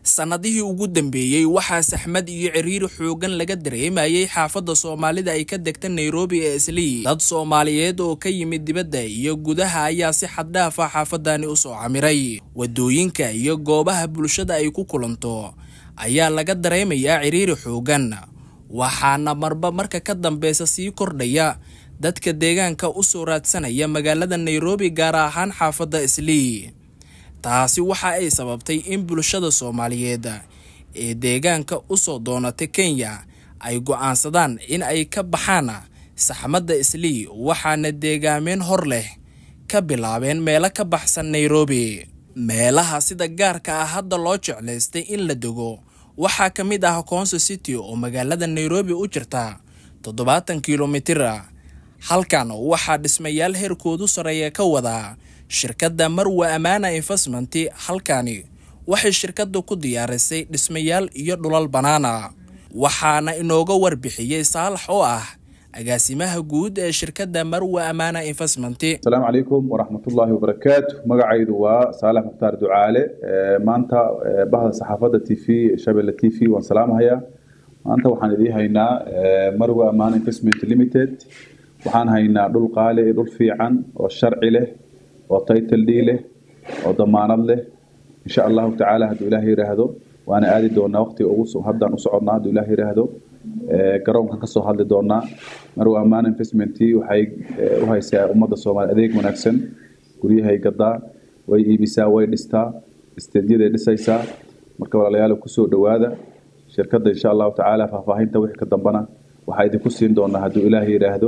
sannadihii ugu dambeeyey waxaa saxmad iyo ciriiri xoogan laga dareemayay xaafadda soomaalida ay ka degta nairobi ee islii dad soomaaliyeed oo ka yimid dibadda iyo gudaha ayaa si xaddhaaf ah xaafadani u soo camiray waddooyinka iyo goobaha bulshada ay ku kulanto ayaa laga dareemayaa ciriiri xoogan waxaana marba marka ka dambeysa sii kordhaya dadka deegaanka u soo raadsanaya magaalada nairobi gaar ahaan xaafadda islii taasi waxa ay sababtay in bulshada soomaaliyeed ee deegaanka u soo doonata kenya ay go'aansadaan in ay ka baxaan saxmadda islii waxaana deegaameen hor leh ka bilaabeen meelo ka baxsan nairobi meelaha sida gaarka ah hadda loo jeclaystay in la dego waxaa ka mid ah conso city oo magaalada nairobi u jirta toddobaatan kilomitir halkan waxaa dhismayaal heerkoodu sarreeya ka wadaa shirkadda marwa amaana investment halkani waxay shirkadda ku diyaarisay dhismayaal iyo dhulal bannaana waxaana inooga warbixiyey saalax oo ah agaasimaha guud ee shirkadda marwa amaana investment asalaamu calaykum waraxmatullaahi wabarakaatu magacaydu waa saalax mukhtaar ducaale maanta bahda saxaafadda t v shabelle t v waan salaamahayaa maanta waxaan idiin haynaa marwa amaana investment limited waxaan haynaa dhul qaali iyo dhul fiican oo sharci leh oo title d leh oo damaanad leh insha allahu tacaala hadduu ilaah yiraahdo waana aadi doonaa waqtiga ugu haddaan u soconnaa hadduu ilaah yiraahdo garoonkan kasoo hadli doonaa marwa ammaan investment waxay u haysaa ummadda soomaaliya adeeg wanaagsan guryahay gadaa way iibisaa way dhistaa isteedyaday dhisaysaa marka walaalayaal kusoo dhowaada shirkadda insha allahu tacaala faahfaahinta wixii ka dambana waxaa idinku siin doonaa hadduu ilaah yiraahdo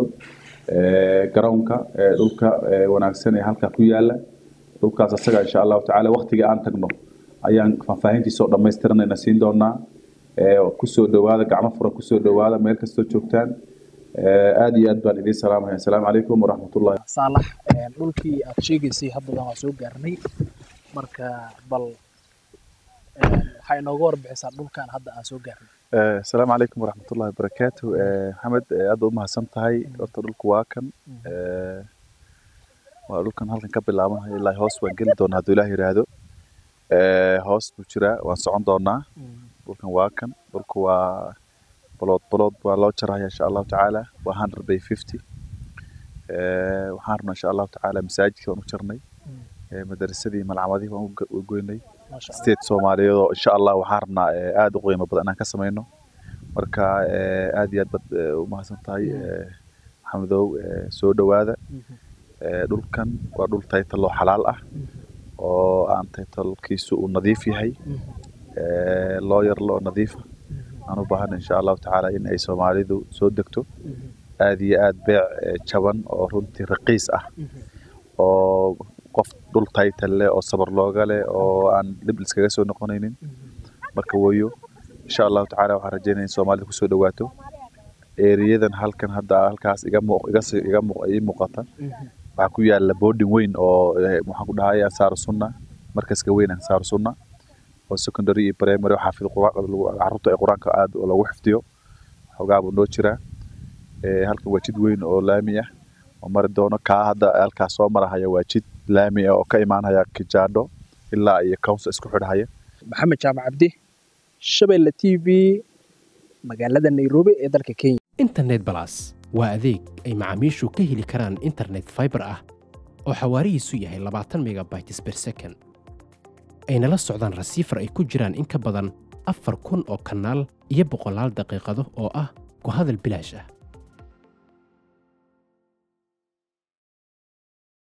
garoonka dhulka wanaagsan ee halkaa ku yaala dhulkaas asaga insha allahu tacaala waqtiga aan tagno ayaan faahfaahintiisoo dhammaystiranayna siin doonaa kusoo dhowaada gacmo furan kusoo dhowaada meel kastoo joogtaan aada iyo aad baan idiin salaamaya asalaamu calaykum waraxmatullahi saalax dhulkii aad sheegaysay haddadan waa soo gaarnay marka bal waxay inooga warbixisaa dhulkan hadda aan soo gaarnay asalaamu calaykum waraxmatullahi wabarakaatu maxamed aad u mahadsan tahay horta dhulku waa kan waa dhulkan halkan ka bilaabanaya ilaa hoos waan geli doonaa hadduu ilaah yiraahdo hoos buu jiraa waan socon doonaa dhulkan waa kan dhulku waa bolood bolood waa loo jaraya insha allahu tacaala waa hundred by fifty waxaan rabnaa insha allahu tacaala masaajidka waan u jarnay madarasadii malcamadihii waan u goynay state soomaaliyeed oo insha allah waxaan rabnaa aada u qiimo badan inaan ka samayno marka aad iyo aad baad u mahadsan tahay maxamedow soo dhowaada dhulkan waa dhul taytalo xalaal ah oo aan taytalkiisu uu nadiif yahay loo yarlo oo nadiifa aan u baahana insha allahu tacaala in ay soomaalidu soo degto aad iyo aad beec jaban oo runtii raqiis ah oo qof dhul taytal leh oo sabar looga leh oo aan dhib iskaga soo noqonaynin marka wayo insha allahu tacaala waxaan rajeynaya in soomaalida kusoo dhawaato eriyadan halkan hadda halkaas iga iga ii muuqata waxaa ku yaala boarding weyn oo waxaan ku dhahay ansaaru sunna markaska weyn ansaaru sunna oo secondary iyo primary xaafid carruurta ee qur-aanka aad lagu xifdiyo xogaa buu noo jiraa halkan waa jid weyn oo laami ah oo mari doono kaa hadda halkaas soo marahaya waa jid laami ah oo ka imaanaya kijaadho ilaa iyo council isku xidhaya maxamed jaamac cabdi shabelle t v magaalada nairobi ee dalka kenya internet balas waa adeeg ay macaamiishu ka heli karaan internet fiber ah oo xawaarihiisu yahay labaatan megabytes per second ayna la socdaan rasiifar ay ku jiraan in ka badan afar kun oo kanaal iyo boqolaal daqiiqado oo ah ku hadal bilaash ah